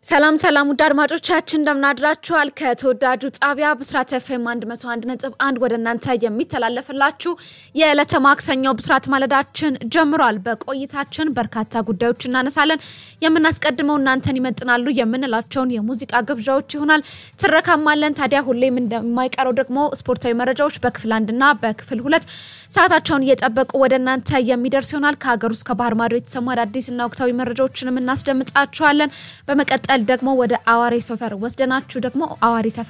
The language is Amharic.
ሰላም ሰላም ውድ አድማጮቻችን እንደምናድራችኋል። ከተወዳጁ ጣቢያ ብስራት ኤፍኤም 101 ነጥብ 1 ወደ እናንተ የሚተላለፍላችሁ የዕለተ ማክሰኞው ብስራት ማለዳችን ጀምሯል። በቆይታችን በርካታ ጉዳዮች እናነሳለን። የምናስቀድመው እናንተን ይመጥናሉ የምንላቸውን የሙዚቃ ግብዣዎች ይሆናል። ትረካማለን። ታዲያ ሁሌም እንደማይቀረው ደግሞ ስፖርታዊ መረጃዎች በክፍል አንድና በክፍል ሁለት ሰዓታቸውን እየጠበቁ ወደ እናንተ የሚደርስ ይሆናል። ከሀገር ውስጥ ከባህር ማዶ የተሰሙ አዳዲስና ወቅታዊ መረጃዎችንም እናስደምጣችኋለን። በመቀጠል ደግሞ ወደ አዋሬ ሰፈር ወስደናችሁ ደግሞ አዋሬ ሰፈር